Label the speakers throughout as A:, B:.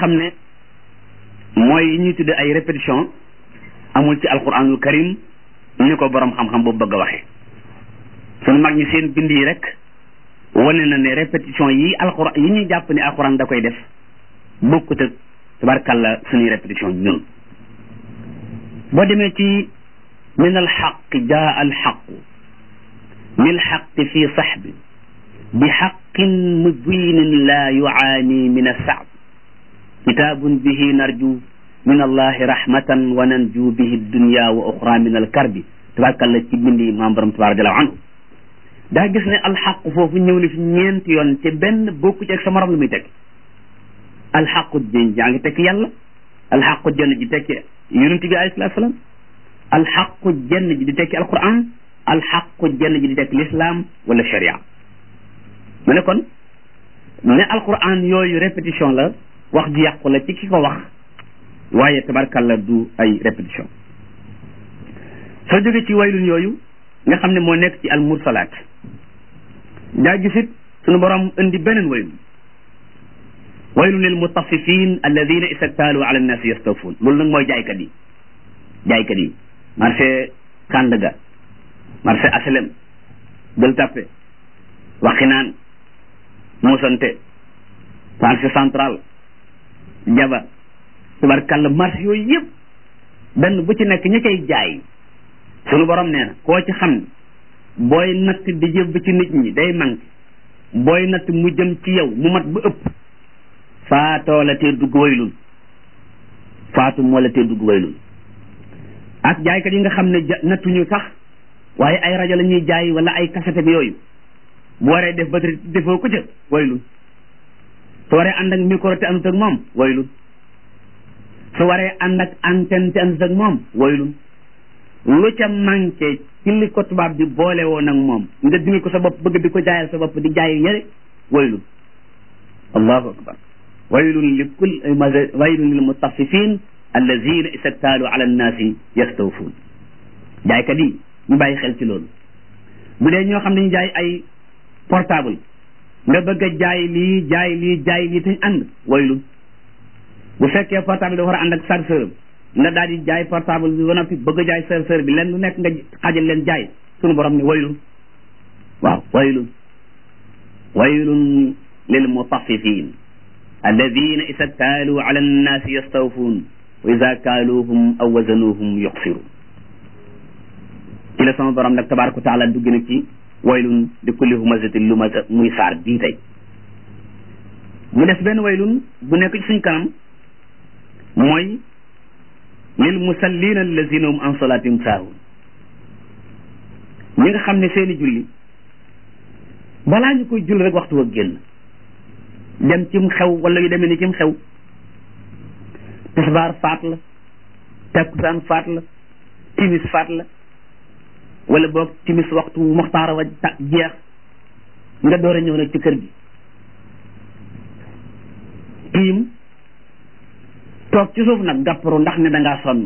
A: xam ne mooy yi ñuy tudde ay répétition amul ci alquranul karim ni ko borom xam-xam boobu bëgg a waxee sunu mag ñi seen bind yi rek wane na ne répétition yi alquran yi ñuy jàpp ne alquran da koy def bokkut ak tabarkalla suñuy répétition ñun boo demee ci min alxaq jaa alxaqu min xaqi fi saxbi bi xaqin mubinin la yuaani min assaab kitaabun bihi narju min allahi rahmatan wa nanju bihi dunya wa oxra min alkarbi tabarkalla ci bindi maam borom tabarak radiallahu anhu daa gis ne alxaqu foofu ñëw na fi ñeenti yoon te benn bokku ci ak sa morom lu muy teg alxaqu jën jaa ngi tekki yàlla alxaqu jenn ji tekki yonent bi alayhi salaatu salaam alxaqu jenn ji di tekki alquran alxaqu jenn ji di tekki l'islam wala sharia mu ne kon ne alquran yooyu répétition la wax ji yàqu la ci ki ko wax waaye tabarkalla du ay répétition soo jógee ci waylun yooyu nga xam ne moo nekk ci almursalaat daa gisit sunu borom indi beneen waylun waylun lil mutaffifin alladina istaktaalu ala annaasi yastawfuun loolu nag mooy jaaykat yi jaaykat yi marché Sandaga marché aslem Gueule Tapée Waxinaan Moussante marché central Jaba tubarkalla marché yooyu yëpp benn bu ci nekk ña cay jaay sunu borom nee na koo ci xam booy natt di jëb ci nit ñi day manqué booy natt mu jëm ci yow mu mat ba ëpp faatoo la tee dugg waylun faatu moo la tee dugg waylun ak jaaykat yi nga xam ne nattuñu sax waaye ay rajo la ñuy jaay wala ay kasete bi yooyu bu waree def batterie defoo ko ca waylun su waree ànd ak micro te àndut ak moom waylun su waree ànd ak antenne te àndut ak moom waylun lu ca manqué ci li ko tubaab bi boole woon ak moom nga dindi ko sa bopp bëgg di ko jaayal sa bopp di jaay ñëre waylun allahu akbar waylun li kul waylun lil mutaffifin allazina istaktaalu ala annaasi yastawfuun jaaykat yi ñu bàyyi xel ci loolu bu dee ñoo xam ne ñu jaay ay portable nga bëgg a jaay lii jaay lii jaay lii tañ ànd waylun bu fekkee portable dafa war a ànd ak chargeur nga daal di jaay portable bi ba noppi bëgg a jaay chargeur bi leen lu nekk nga xajal leen jaay sunu borom ne waylun waaw waylun waylun lil mutaffifin alladina isa kaalu ala annaasi yastawfuun wa ida kaaluuhum aw wazanuuhum yuxsiru ci la sama borom nag tabaraka wa taala dugg na ci waylun li kulli humazatin lumaza muy saar bii tey mu des benn waylun bu nekk ci suñ kanam mooy lil musallina allazina hum an salaatihim saahun ñi nga xam ne seeni julli balaa ñu koy julli rek waxtu wa génn dem cim xew wala yu demee ni cim xew tisbaar faat la takkusaan faat la timis faat la wala boog timis waxtu moxtaara wa ta jeex nga door a ñëw nag ci kër gi tiim toog ci suuf nag gàpparu ndax ne dangaa sonn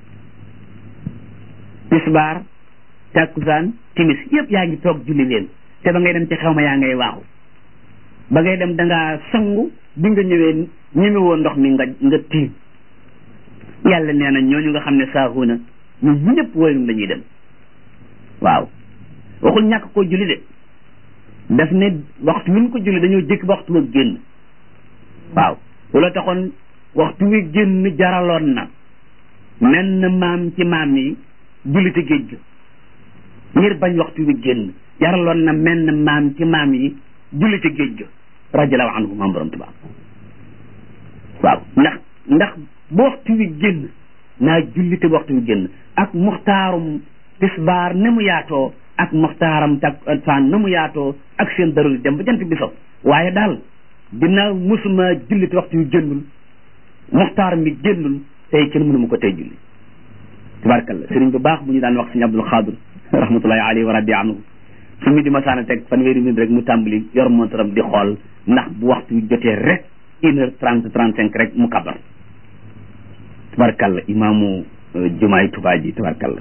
A: tisbaar takkusaan timis yëpp yaa ngi toog julli leen te ba ngay dem ci xew ma yaa ngay waaxu ba ngay dem dangaa sangu bi nga ñëwee ñeme woo ndox mi nga nga tiim yàlla nee na ñooñu nga xam ne saahuuna ñu ñëpp waylun la ñuy dem waaw waxul ñàkk koo julli de daf ne waxtu wi ñu ko julli dañoo jëkk ba waxtu wa génn waaw loolu taxoon waxtu wi génn jaraloon na menn maam ci maam yi jullite géej ga ngir bañ waxtu wi génn jaraloon na menn maam ci maam yi jullite géej ga radiallahu anhu maam borom tubaab waaw ndax ndax bu waxtu wi génn naa jullite bu waxtu wi génn ak muxtaarum tisbaar ne mu yaatoo ak muxtaaram takkusaan na mu yaatoo ak seen daruri dem ba jant bi so waaye daal dinaa musuma jullite waxtu wi génnul muxtaar mi génnul tey kenn mënu ma ko tey julli tabarkalla sëriñ bu baax bu ñu daan wax sëñ Abdul Xaadir rahmatullahi alayhi wa radi anhu su mi di masaana teg fanweeri minute rek mu tàmbali yor montaram di xool ndax bu waxtu wi jotee rek une heure trente trente cinq rek mu kabar tabarkalla imaamu jumaay Tuubaa ji tabarkalla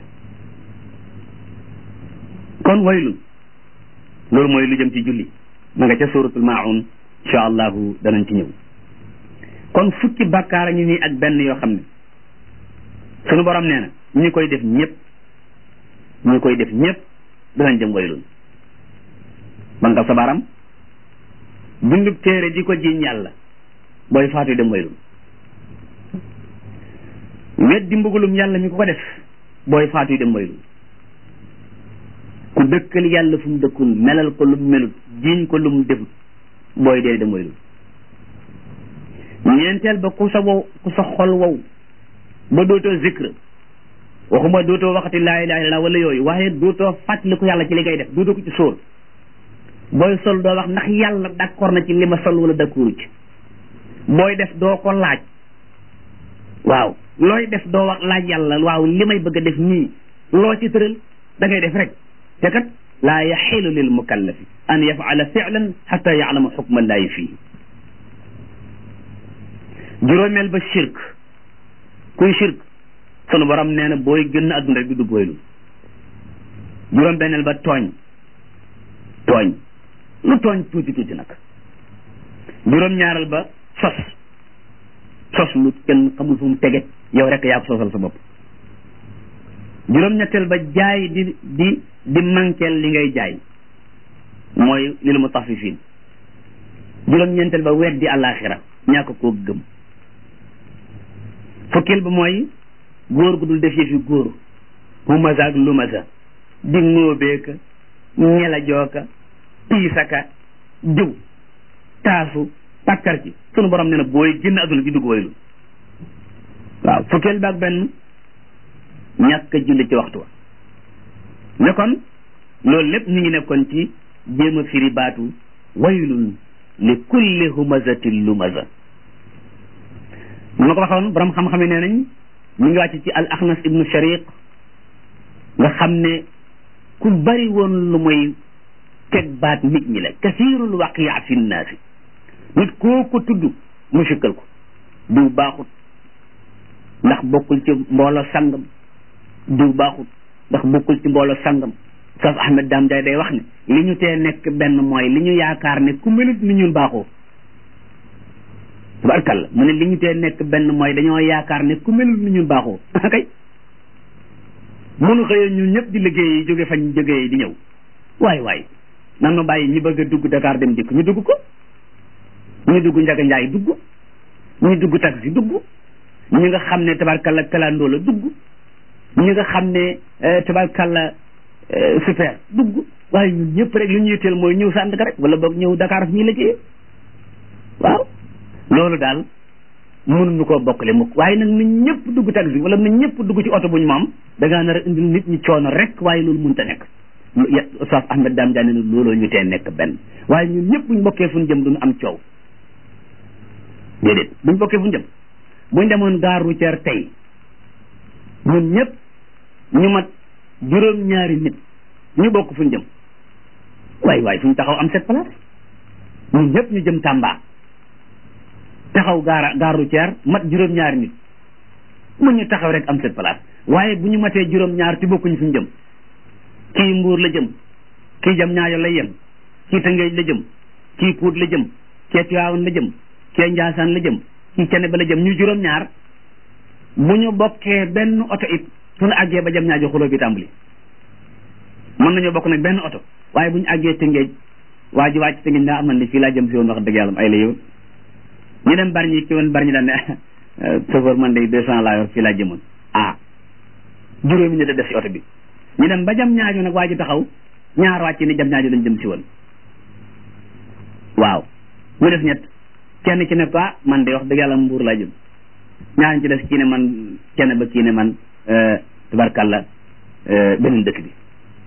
A: kon waylun loolu mooy lu jëm ci julli ma nga ca suratul maun incha allahu danañ ci ñëw kon fukki bàkkaar a ngi nii ak benn yoo xam ne sunu borom nee na ñi koy def ñëpp ñi koy def ñëpp danañ jëm waylun banka sa baram bindub téere di ko jiiñ yàlla booy faatu dem waylun weddi mbugulum yàlla mi ko ko def booy faatu dem waylun ku dëkkal yàlla fu mu dëkkul melal ko lu mu melut jiiñ ko lu mu defut booy dee dem waylun ñeenteel ba ku sa wow ku sa xol wow ba dootoo zikr waxuma dootoo waxati laa ilaha illallah wala yooyu waaye dootoo fàttali ko yàlla ci li ngay def dootoo ko ci sóor booy sol doo wax ndax yàlla d'accord na ci li ma sol wala d'accordu ci booy def doo ko laaj waaw looy def doo wax laaj yàlla waaw li may bëgg a def nii loo ci tëral da ngay def rek te kat laa yaxilu lil mukallafi an yafala filan xata yaalama xukma llaahi fii juróomeel ba shirk kuy shirk sunu borom nee na booy gën a adduna rek du dugg waylu juróom benneel ba tooñ tooñ lu tooñ tuuti tuuti nag juróom ñaaral ba sos sos lu kenn xamul fu mu tege yow rek yaa ko sosal sa bopp juróom ñetteel ba jaay di di di manqueel li ngay jaay mooy lil mutaffifin juróom ñeenteel ba weddi àllaaxira ñàkk koo gëm fukkeel ba mooy góor gu dul def yëfi góor humaza ak lumaza di ngóobeeka ñela jooka piisaka jëw taasu takkar ci sunu borom nee na booy génn adduna ji dugg waylu waaw fukkeel ba ak benn ñàkk a julli ci waxtu wa ne kon loolu lépp ñu ngi nekkoon ci jéem a firi baatu waylun li kulli humazatin lumaza ma ko waxoon borom xam-xam yi nee nañ mu ngi wàcc ci al axnas ibnu shariq nga xam ne ku bari woon lu muy teg baat nit ñi la kasirul waqia fi nnaasi nit koo ko tudd mu sikkal ko diw baaxut ndax bokkul ci mbooloo sangam diw baaxut ndax bokkul ci mbooloo sangam Oustaz Ahmed Dame Ndiaye day wax ne li ñu tee nekk benn mooy li ñu yaakaar ne ku melut ni ñun baaxoo tabarkalla mu ne li ñu tee nekk benn mooy dañoo yaakaar ne ku melut ni ñun baaxoo kay mënu xëyee ñun ñëpp di liggéey jóge fañ jógee di ñëw waay waay nan ma bàyyi ñi bëgg a dugg Dakar dem dikk ñu dugg ko ñu dugg Njaga Njaay dugg ñu dugg taxi dugg ñi nga xam ne tabarkalla kalandoo la dugg ñi nga xam ne tabarkalla super dugg waaye ñun ñëpp rek li ñu yitteel mooy ñëw sant ka rek wala boog ñëw Dakar fi ñuy liggéeyee waaw loolu daal mënuñu koo bokkale mukk waaye nag nañ ñëpp dugg taxi wala nañ ñëpp dugg ci oto bu ñu moom da ngaa nar a indil nit ñi coono rek waaye loolu mënta nekk Oustaz Ahmed Dame Diagne ne looloo ñu tee nekk benn waaye ñun ñëpp buñ bokkee fu ñu jëm duñu am coow déedéet buñ bokkee fu ñu jëm buñ demoon gare routière tey ñun ñëpp ñu mat juróom-ñaari nit ñu bokk fu ñu jëm waay waay fu ñu taxaw am cette place ñun ñëpp ñu jëm Tamba taxaw gaara gare routière mat juróom-ñaari nit mu ñu taxaw rek am cette place waaye bu ñu matee juróom-ñaar ci bokkuñu fu ñu jëm kii Mbuur la jëm kii jam ñaayo lay yem kii Tëngéej la jëm kii Pout la jëm kii Tiwaawan la jëm kii Njaasaan la jëm kii Ceneba la jëm ñu juróom-ñaar bu ñu bokkee benn oto it suñu àggee ba jam ñaajo xuloo bi tàmbali mën nañoo bokk nag benn oto waaye bu ñu àggee Tëngéej waa ji wàcc Tëngéej daa am man li fii laa jëm si woon wax dëgg yàlla ay la yow ñu dem bari ñi ki woon bari ñi daan ne chauffeur man day deux cent laa yor fii laa jëmoon ah juróomi nit a def si oto bi ñu dem ba jam ñaajo nag waa ji taxaw ñaar wàcc ni jam ñaajo lañ jëm si woon waaw mu def ñett kenn ci ne ko ah man de wax dëgg yàlla mbuur laa jëm ñaar ci des kii ne man kenn ba kii ne man tabarkàlla beneen dëkk bi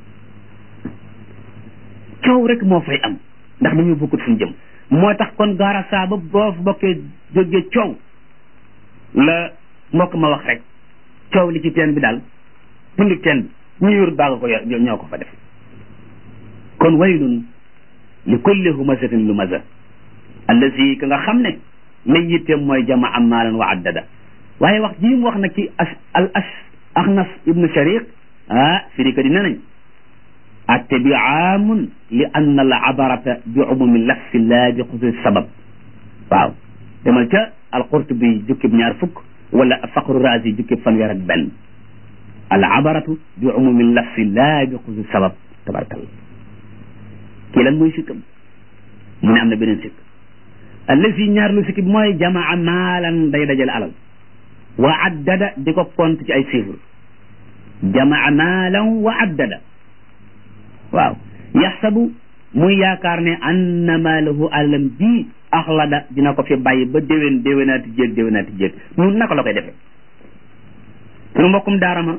A: coow rek moo fay am ndax dañu bokkut fu ñu jëm moo tax kon gaara saa ba boo bokkee jógee coow la mbokk ma wax rek coow li ci teen bi daal pundik teen bi ñu yor baaga ko yor ñoo ko fa def kon waylun li kulli humazatin lumaza allazi ka nga xam ne lay yitteem mooy jamaa maalan wa addada waaye wax jii mu wax nag ci as al as axnas ibnu shariq ah firika di ne nañ atte bi aamun li anna al abarata bi umumi lafsi laa bi xususi sabab waaw demal ca alqurtubi jukkib ñaar fukk wala faqru razi jukkib fanweer ak benn al abaratu bi umumi lafsi laa bi xusi sabab tabarkalla kii lan mooy sikkam mu ne am na beneen sikk allazi ñaar lu sikki bi mooy jamaa maalan day dajale alal wa addada di ko compte ci ay chiffres jamaa maalan wa addada waaw yaxsabu muy yaakaar ne anna maalahu alalam ji axlada dina ko fi bàyyi ba déwén déwénaati jéeg déwénaati jéeg ñun naka la koy defee sunu mbokkum daarama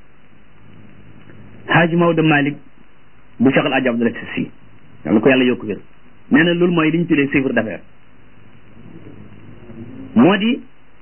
A: Haaji Maodo Malick bu Cheikh El Hadj Abdoul Aziz Sy yàlla ko yàlla yokk wér nee na loolu mooy li ñu tuddee chiffre d'affaires moo di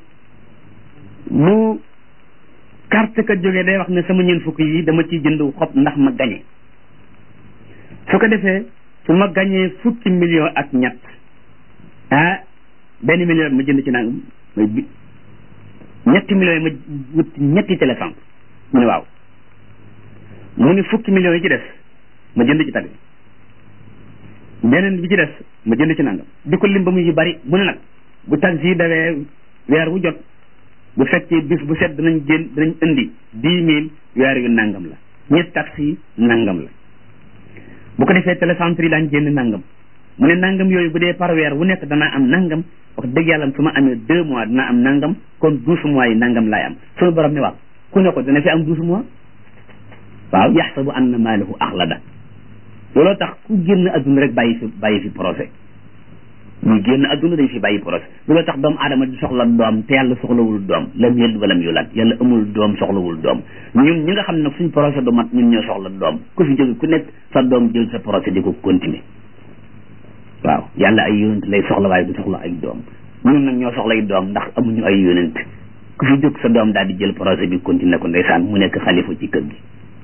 A: bu carte ka jógee day wax ne sama ñeent fukk yi dama ciy jënd xob ndax ma gañe su ko defee su ma gañee fukki million ak ñett ah benn million ma jënd ci nangam may bi ñetti millions yi ma wut ñetti téléphone mu ne waaw mu ni fukki millions yi ci des ma jënd ci tali beneen bi ci des ma jënd ci nangam di ko lim ba muy bari mu ne nag bu taxi yi dawee weer wu jot bu fekkee bis bu set danañ jël danañ indi dix mille weer yu nangam la ñetti taxi yi nangam la bu ko defee télécentre yi daañ jënd nangam mu ne nangam yooyu bu dee par weer wu nekk danaa am nangam wax dëgg yàlla su ma amee deux mois dina am nangam kon douze mois yi nangam laay am suñu borom ne waaw ku ne ko dana fi am douze mois waaw yaxsabu anna maalahu axlada looloo tax ku génn adduna rek bàyyi fi bàyyi fi projet muy génn adduna dañ fi bàyyi projet looloo tax doomu aadama di soxla doom te yàlla soxlawul doom lam yëld walam yulad yàlla amul doom soxlawul doom ñun ñi nga xam ne nag suñ projet du mat ñun ñoo soxla doom ku fi jóge ku nekk sa doom jël sa projet di ko continuer waaw yàlla ay yonent lay soxla waaye du soxla ay doom ñun nag ñoo soxla ay doom ndax amuñu ay yonent ku fi jóg sa doom daal di jël projet bi continuer ko ndeysaan mu nekk xalifa ci kër gi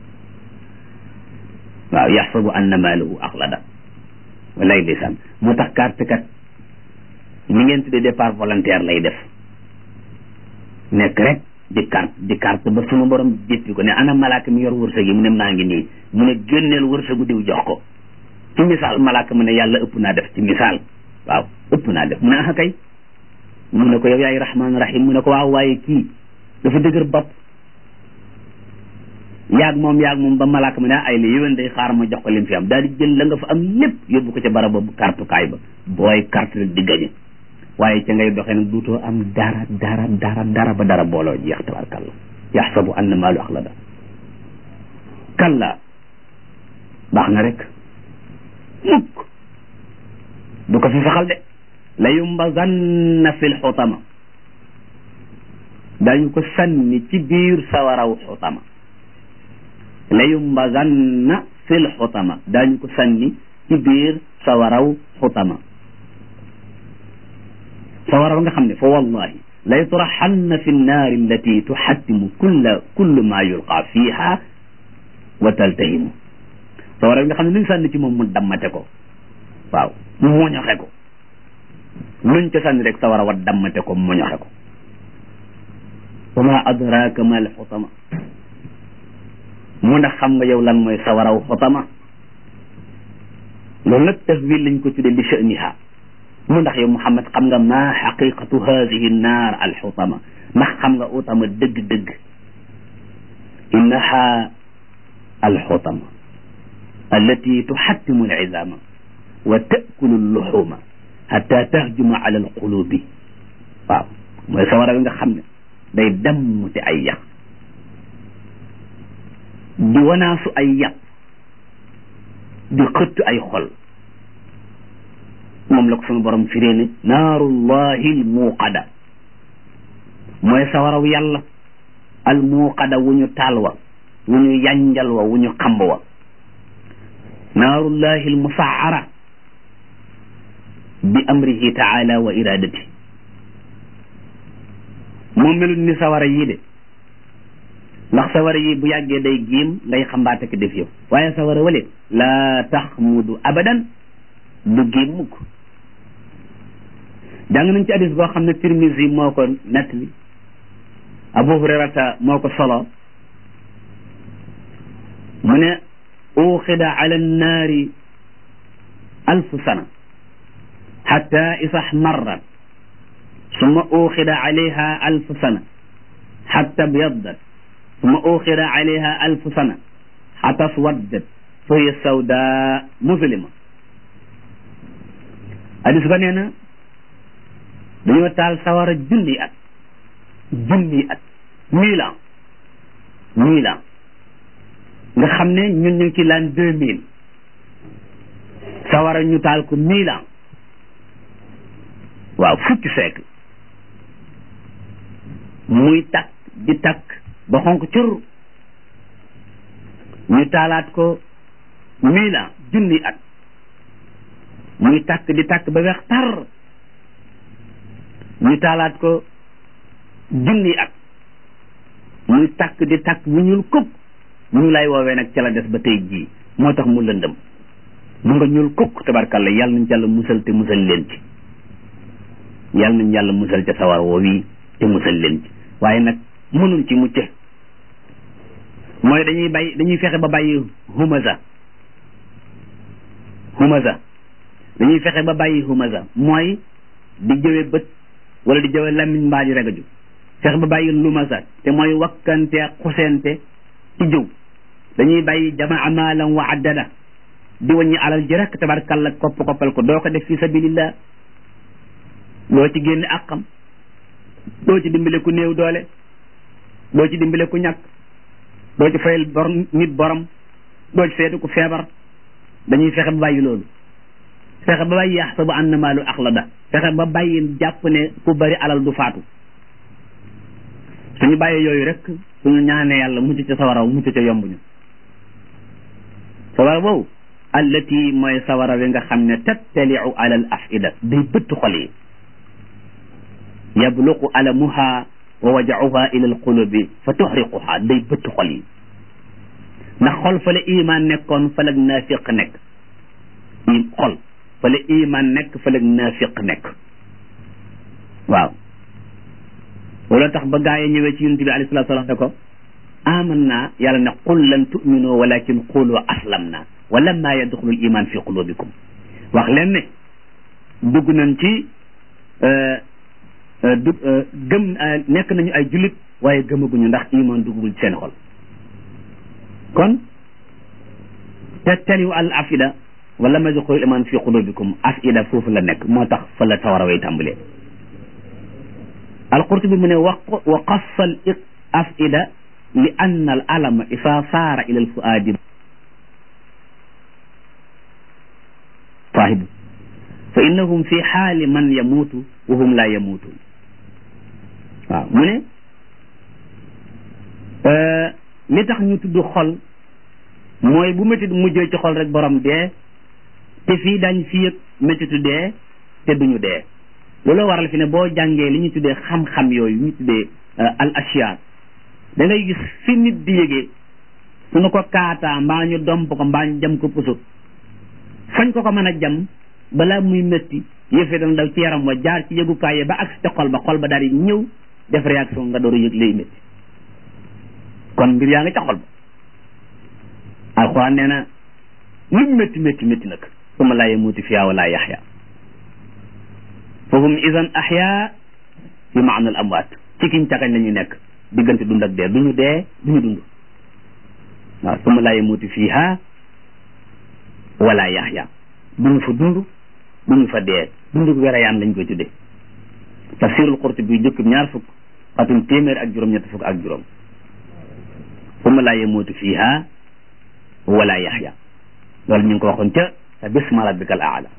A: waaw yaxsabu anna maalahu axlada walay ndeysaan moo tax carte kat ni ngeen tuddee départ volontaire lay def nekk rek di carte di carte ba sunu borom jéppi ko ne ana malaaka mi yor wërsëg yi mu ne maa ngi nii mu ne génneel wërsëgu diw jox ko ci misaal malaaka mu ne yàlla ëpp naa def ci misaal waaw ëpp naa def mu ne ah kay mu ne ko yow yaay rahmaan rahim mu ne ko waaw waaye kii dafa dëgër bopp yaag moom yaag moom ba malaaka ma ne ay la yéwén day xaar ma jox ko lim fi am daal di jël la nga fa am lépp yóbbu ko ca barab boobu kartukaay ba booy carte rek di gañe waaye ca ngay doxee nag duutoo am dara dara dara dara ba dara booloo jeex tabarkalla yaxsabu anna maalu axlada kalla baax na rek mukk du ko fi saxal de la yumbazanna fil xutama dañu ko sànni ci biir sawaraw xutama la yumbazanna fil xutama daañu ko sànni ci biir sawaraw xutama sawaraw nga xam ne fa wallahi la yutraxanna fi nnaari allati tuxattimu kulla kullu ma yulqa fiha wa taltahimu sawaraw nga xam ne luñ sànni ci moom mu dammate ko waaw mu moñoxe ko luñ ko sànni rek sawara wa dammate ko moñoxe ko wa ma adraka ma al xutama mu ndax xam nga yow lan mooy sawaraw xotama loolu nag tahwil lañ ko tuddee li sha'niha mu ndax yow Muhammad xam nga ma xaqiqatu hadihi naar al xotama ndax xam nga utama dëgg-dëgg innaha al xotama allati tuxattimu al izama wa taakulu al luxuma xata tahjuma ala al qulubi waaw mooy sawara wi nga xam ne day damm te ay yàq di wanaasu ay yàpp di xëtt ay xol moom la ko sunu borom firee ne naarullahi al muuqada mooy sawaraw yàlla al muuqada wu ñu taal wa wu ñu yanjal wa wu ñu xamb wa naarullahi al musaara bi amrihi taala wa iradati moom melut ni sawara yii de ndax sawara yi bu yàggee day giim ngay xambaate ko def yow waaye sawara wale laa taxmudu abadan du giim mukk jàng nañ ci hadis boo xam ne Tirmisi moo ko nettali Abu Hurayrata moo ko solo mu ne uxida ala nnaari alfu sana xatta isa xmarrat summa uxida alayha alfu sana xatta byaddat summa uxida alayha alfu sana xatta swaddat fa hiya sawda muslima hadis ba nee na dañoo taal sawara junni at junni at mille ans mille ans nga xam ne ñun ñu ngi ci l'an deux mille sawara ñu taal ko mille ans waaw fukki siècle muy takk di takk ba xonk cur ñu taalaat ko mille ans junni at muy takk di takk ba weex tar ñu taalaat ko junni at muy takk di takk bu ñuul kukk ñu lay woowee nag ca la des ba tey jii moo tax mu lëndëm mu nga ñuul kukk tabarkalla yàlla nañ yàlla musal te musal leen ci yàlla nañ yàlla musal ca sawar woo wi te musal leen ci waaye nag mënuñ ci mucc mooy dañuy bay dañuy fexe ba bàyyi humaza humaza dañuy fexe ba bàyyi humaza mooy di jëwe bët wala di jëwe lamiñ mbaa di regaju fexe ba bàyyi lumaza te mooy wakkante xusente ci jëw dañuy bàyyi jamaa maalan wa addada di wàññi alal ji rek tabarkalla kopp koppal ko doo ko def fi sabilillah doo ci génne àqam doo ci dimbale ku néew doole doo ci dimbale ku ñàkk doo ci fayal bor nit borom doo ci seetu ku feebar dañuy fexe ba bàyyi loolu fexe ba bàyyi yaxsabu anna maalu axlada fexe ba bàyyi jàpp ne ku bari alal du faatu suñu bàyyi yooyu rek suñu ñaanee yàlla mucc ca sawaraw mucc ca yomb ñu sawara boobu allati mooy sawara wi nga xam ne tattaliu ala al afida day bëtt xol yi yabluqu alamuha wa wajauha ila al qulubi fa tuxriquha day bëtt xol yi ndax xol fa la iman nekkoon fa la naafiq nekk i xol fa la iman nekk fa la naafiq nekk waaw loolu tax ba gaa yi ñëwee ci yonent bi alayhi salaatu salaam ne ko aman naa yàlla ne qul lan tuminu walakin qulu aslam na wa lamma yadxulu l iman fi qulubikum wax leen ne dugg nañ ci du gëm nekk nañu ay jullit waaye gëmaguñu ndax iman duggul ci seen xol kon te taliu al afida wa lamma yadxulu l iman fi qulubikum afida foofu la nekk moo tax fa la sawara way tàmbalee alqurtubi mu ne wa wa qassa al afida li anna al alama isa saara ila al fuaadi saahibu fa innahum fi xaali man yamuutu wa hum la yamuutun waaw mu ne li tax ñu tudd xol mooy bu métit mujjee ci xol rek borom dee te fii dañ fi yëg métitu dee te duñu dee loolu waral fi ne boo jàngee li ñu tuddee xam-xam yooyu ñu tuddee al ashiya da ngay gis fi nit di yëgee suñu ko kaataa mbaa ñu domp ko mbaa ñu jam ko puso fañ ko ko mën a jam balaa muy métti yëfee dana daw ci yaram wa jaar ci yëgukaay ba ak ca xol ba xol ba daal di ñëw def réaction nga door a yëg lay métti kon mbir yaa nga ca xol ba alxuraan nee na lu métti métti métti nag suma laa yamuuti fiyaa wala yaxya fahum idan ahya fi maana al amwaat ci kiñ cakañ la ñu nekk diggante dund ak dee duñu dee duñu dund waaw suma laa yamuuti fiiha wala yaxya duñu fa dund duñu fa dee dund werayaan lañ koy tuddee tafsirul Qurtubi jëkkub ñaar fukk xatum téeméer ak juróom ñett fukk ak juróom suma laa yamuutu fiiha wala yaxya loolu ñu ngi ko waxoon ca sa bisma rabbika al aala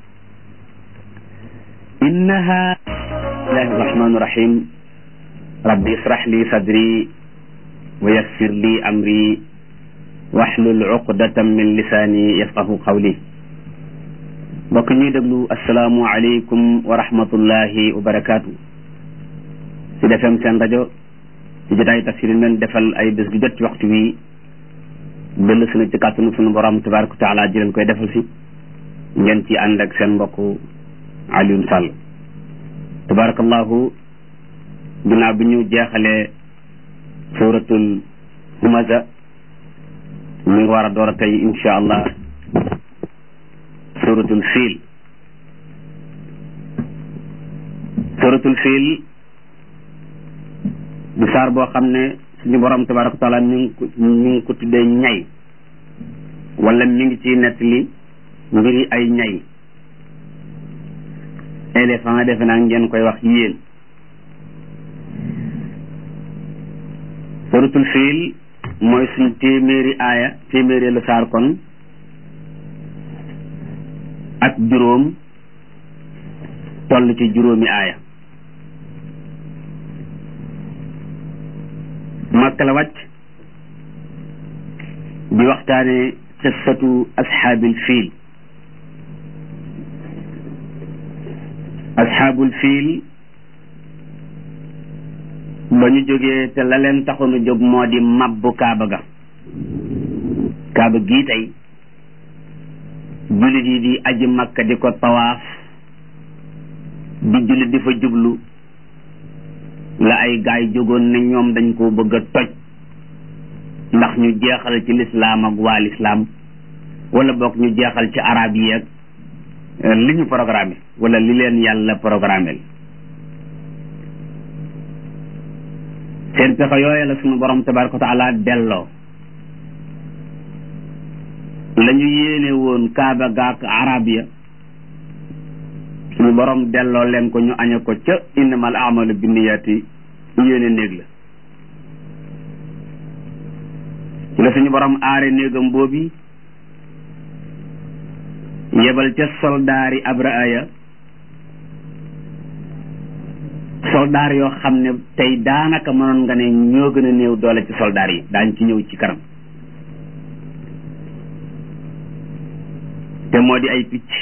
A: innaha bismillahi rahmani rahim rabbi israh li sadri wa yassir li amri wahlul uqdatan min lisaani yafqahu qawli mbokk ñuy déglu asalaamu aleykum wa rahmatullahi wa barakaatu si defem seen rajo ci jotaay tafsir men defal ay bés gu jot ci waxtu wi dellu sunu ci kàttanu sunu borom tabaraka wa taala ji leen koy defal si ngeen ci ànd ak seen mbokk Alioune Sall tabarakallahu ginnaaw bi ñu jeexalee suratul humaza mi ngi war a door a tey insha allah suratul fiil suratul fiil di saar boo xam ne suñu borom tabaraka wa taala mi ngi ko mi ngi ko tuddee ñay wala mi ngi ci nettali mbiri ay ñay éléphant defe naa ngeen koy wax yéen suratul fiil mooy suñ téeméeri aaya téeméeri la saar kon ak juróom toll ci juróomi aaya Makka la wàcc di waxtaane qissatu ashaabil fiil ashaabul fiil ba ñu jógee te la leen taxoon a jóg moo di mabbu kaaba ga kaaba gii tey jullit yi di aji makka di ko tawaaf di jullit di fa jublu la ay gaay jógoon ne ñoom dañ ko bëgg a toj ndax ñu jeexal ci lislaam ak waa lislaam wala boog ñu jeexal ci arab yi ak li ñu programme wala li leen yàlla programmel seen pexe yooyu la suñu borom tabaraka wa taala delloo la ñu yéene woon kaaba gaak arab ya suñu borom delloo leen ko ñu añe ko ca innamal amalu binniyaati yéene néeg la ci la suñu borom aare néegam boobi yebal ca soldaari abraa ya soldaar yoo xam ne tey daanaka mënoon nga ne ñoo gën a néew doole ci soldaar yi daañ ci ñëw ci kanam te moo di ay picc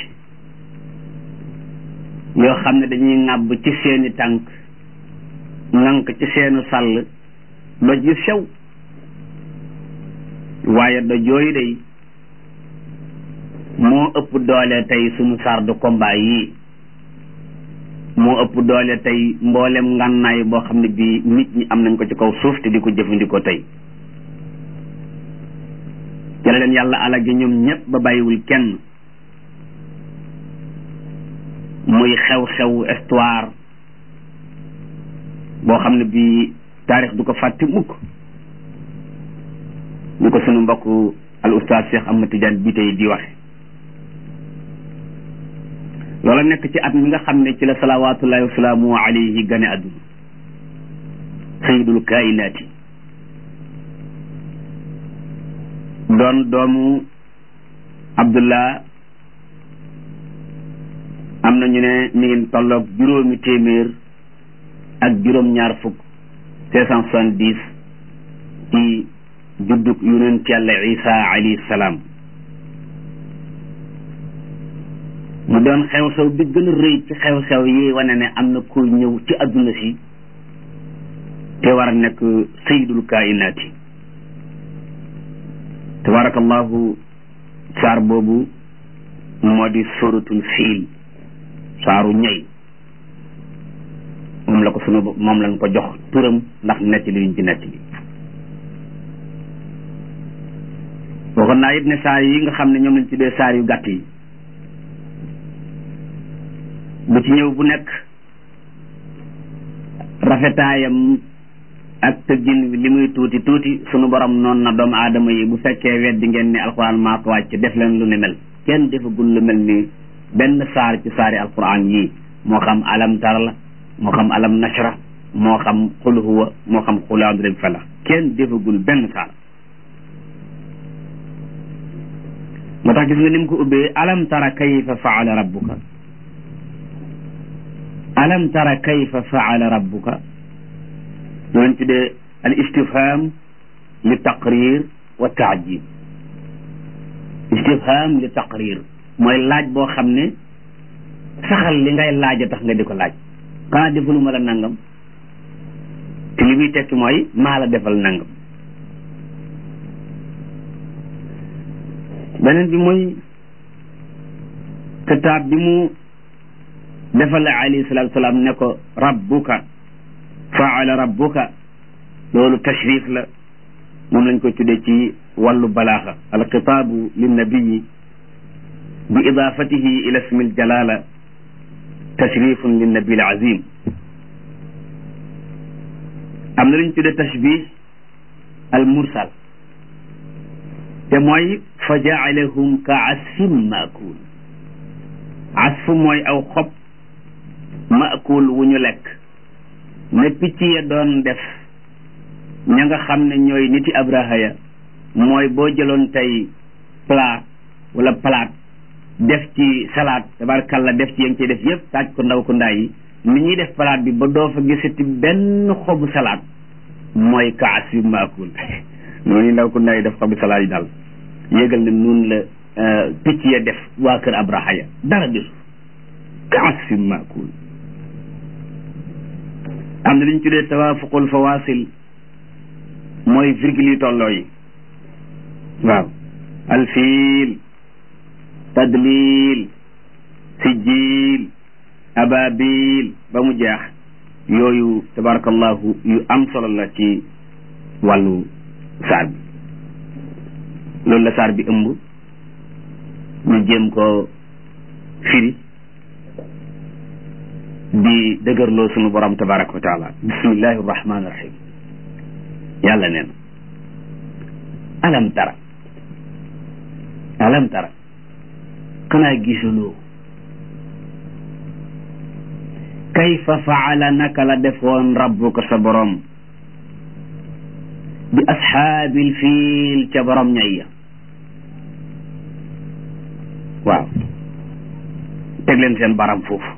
A: yoo xam ne dañuy ŋàbb ci seeni tànk ŋànk ci seenu sàll doj yu sew waaye doj yooyu day moo ëpp doole tey suñu char de combat yii moo ëpp doole tey mboolem ngànnaay boo xam ne bii nit ñi am nañ ko ci kaw suuf te di ko jëfandikoo tey ci la leen yàlla alage ñoom ñëpp ba bàyyiwul kenn muy xew-xew histoire boo xam ne bii taarix du ko fàtte mukk ñu ko sunu mbokk al ustaaz Cheikh Ahmad Tidiane bi tey di waxe loola nekk ci at mi nga xam ne ci la salawaatullahi wa salaamu alayhi gane àdduna sayidul kainaati doon doomu abdullah am na ñu ne mi ngi tolloog juróomi téeméer ak juróom-ñaar fukk cinq cent soixante-dix ci juddug yonent yàlla isa alayhi salaam mu doon xew-xew bi gën a rëy ci xew-xew yi wane ne am na ku ñëw ci adduna si te war a nekk sayidul kainaati tabarakallahu saar boobu moo di suratul fiil saaru ñay moom la ko sunu moom lañ ko jox turam ndax netti li yuñ ci netti li waxoon naa it ne saar yi nga xam ne ñoom lañ tuddee saar yu gàtt yi bu ci ñëw bu nekk rafetaayam ak tëggin li muy tuuti tuuti sunu borom noonu na doomu aadama yi bu fekkee weddi ngeen ni alquran maa ko wàcc def leen lu ni mel kenn defagul lu mel ni benn saar ci saari alquran yii moo xam alam tara la moo xam alam nashra moo xam xul huwa moo xam xul adrib fala kenn defagul benn saar moo tax gis nga ni mu ko ubbee alam tara kayfa faala rabbuka alam tara kayfa faala rabbuka loolu tuddee al istifham li taqrir wa taajib istifham li taqrir mooy laaj boo xam ne saxal li ngay laaj a tax nga di ko laaj xanaa defaluma la nangam te li muy tekki mooy maa la defal nangam beneen bi mooy kitaab bi mu defal la alayhi salaatu salaam ne ko rabbuka faala rabbuka loolu tashrif la moom lañ koy tuddee ci wàllu balaaxa alxitaabu linnabiyi bi idaafatihi ila ismi aljalala tashrifun linnabi alazim am am na lu ñu tuddee tashbih al mursal te mooy fa jaalahum ka asfin maakul asf mooy aw xob maakul wu ñu lekk ne picc ya doon def ña nga xam ne ñooy niti abraha ya mooy boo jëloon tey plat wala palaat def ci salade tabarkalla def ci ya ngi ciy def yëpp taaj ko ndaw ko ndaa yi ni ñuy def palaat bi ba doo fa gisati benn xobu salade mooy kaas yu maakul noonu ndaw ko ndaa yi def xobu salade yi daal yégal ne nun la picc ya def waa kër abraha ya dara desu kaas yu maakul am na li ñu tuddee tawaafuqul fawasil mooy virgule yi tolloo yi waaw alfiil tadlil sijil ababil ba mu jeex yooyu tabarakallahu yu am solo la ci wàllu saar bi loolu la saar bi ëmb ñu jéem ko firi di dëgërloo sunu borom tabaraka wa taala bismillahi rahmani rahim yàlla neen alam tara alam tara xanaa gisuloo kayfa faala naka la defoon rabbuka sa borom bi ashaabil fiil ca borom ñay ya waaw teg leen seen baram foofu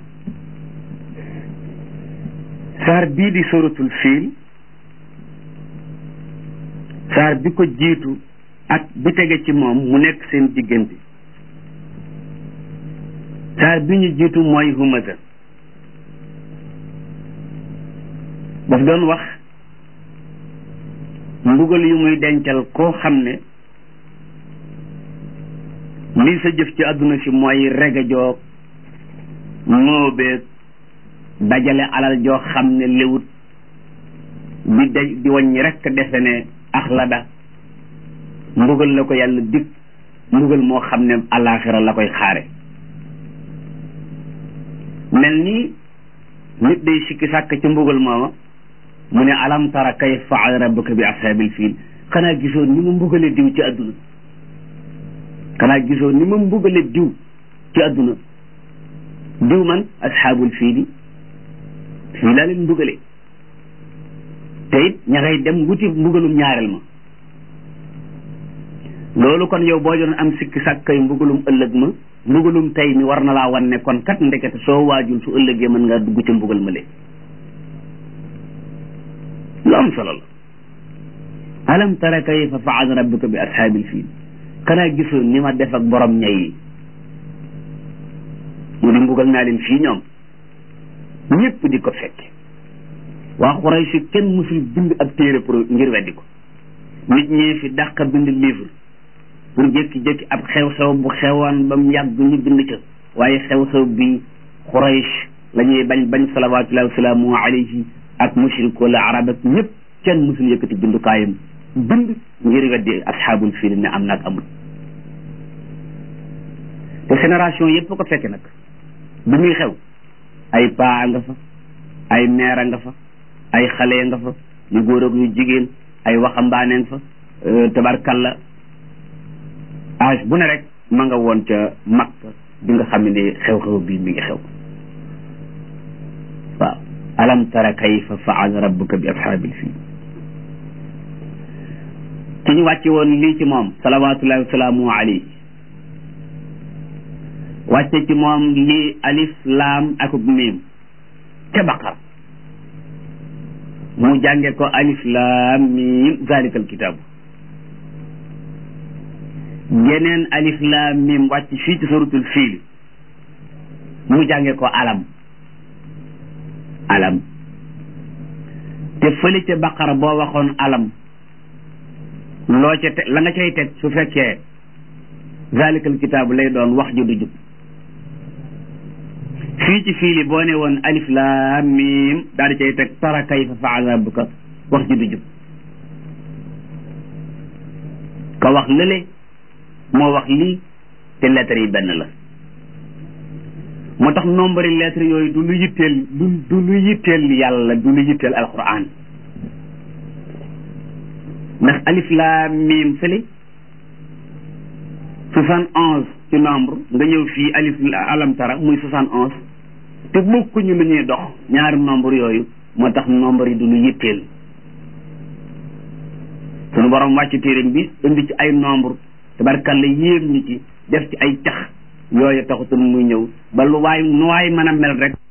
A: saar bii di suratul fiil saar bi ko jiitu ak bi tege ci moom mu nekk seen diggante saar bi ñu jiitu mooy humaza daf doon wax mbugal yu muy dencal koo xam ne lii sa jëf ci àdduna si mooy rega joog móobeeg dajale alal joo xam ne léwut di daj di wàññi rekk defe ne axlada mbugal la ko yàlla dig mbugal moo xam ne alaaxira la koy xaare mel ni nit day sikki sàkk ci mbugal mooma mu ne alam tara kayfa faala rabbuka bi ashaabil fiil xanaa gisoo ni ma mbugale diw ci àdduna xanaa gisoo ni ma mbugale diw ci àdduna diw man ashaabul fiili fii laa leen mbugale te it ña ngay dem wuti mbugalum ñaareel ma loolu kon yow boo doon am sikki sàkkay mbugalum ëllëg ma mbugalum tey mi war na laa wan ne kon kat ndekete soo waajul su ëllëgee mën ngaa dugg ca mbugal ma lee lu am solo la alam tara kayfa faala rabbuka bi ashaabil fiil xanaa gisoon ni ma def ak borom ñay yi mu di mbugal naa leen fii ñoom ñëpp di ko fekk waa Quraysh kenn musul bind ab téere pour ngir weddi ko nit ñee fi dàq bind livre pour jékki-jékki ab xew-xew bu xewoon ba mu yàgg ñu bind ca waaye xew-xew bi Quraysh la ñuy bañ bañ salawaatullahi wa salaamu alayhi ak mushrik wala arab ak ñëpp kenn musul yëkkati bindukaayam bind ngir weddi asxaabul fiil ne am naag amul te génération yëpp ko fekke nag bi muy xew ay paa nga fa ay meera nga fa ay xale nga fa yu góor ak yu jigéen ay waxambaane nga fa tabarkalla âge bu ne rek ma nga woon ca Makka bi nga xam ne xew-xew bii mi ngi xew waaw alam tara kayfa faala rabbuka bi ashaabil fiil ki ñu wàcce woon lii ci moom salawatullahi wasalaamu alayhi wàcce ci moom lii alif laam akub miim ca baqara mu jànge ko alif laam miim zalikal kitaabu geneen alif laam miim wàcc fii ci suratul fiil mu jànge ko alam alam te fële ca baqara boo waxoon alam loo ca te la nga cay teg su fekkee zalikal kitaabu lay doon wax ju du jub fii ci fiili boo ne woon alif laam miim daal di cay teg tara kayfa faala rabbuka wax ji du jub ka wax lële moo wax lii te lettres yi benn la moo tax nombre lettres yooyu du lu yitteel du du lu yitteel yàlla du lu yitteel alquran ndax alif laam miim fële soixante onze ci nombre nga ñëw fii alif alam tara muy soixante onze te bokkuñu lu ñuy dox ñaari nombre yooyu moo tax nombre yi du ñu yitteel sunu borom wàcc téeréem bi indi ci ay nombre tabarkalla yéem ñi ci def ci ay cax yooyu taxutul muy ñëw ba lu waay nu waay mën a mel rek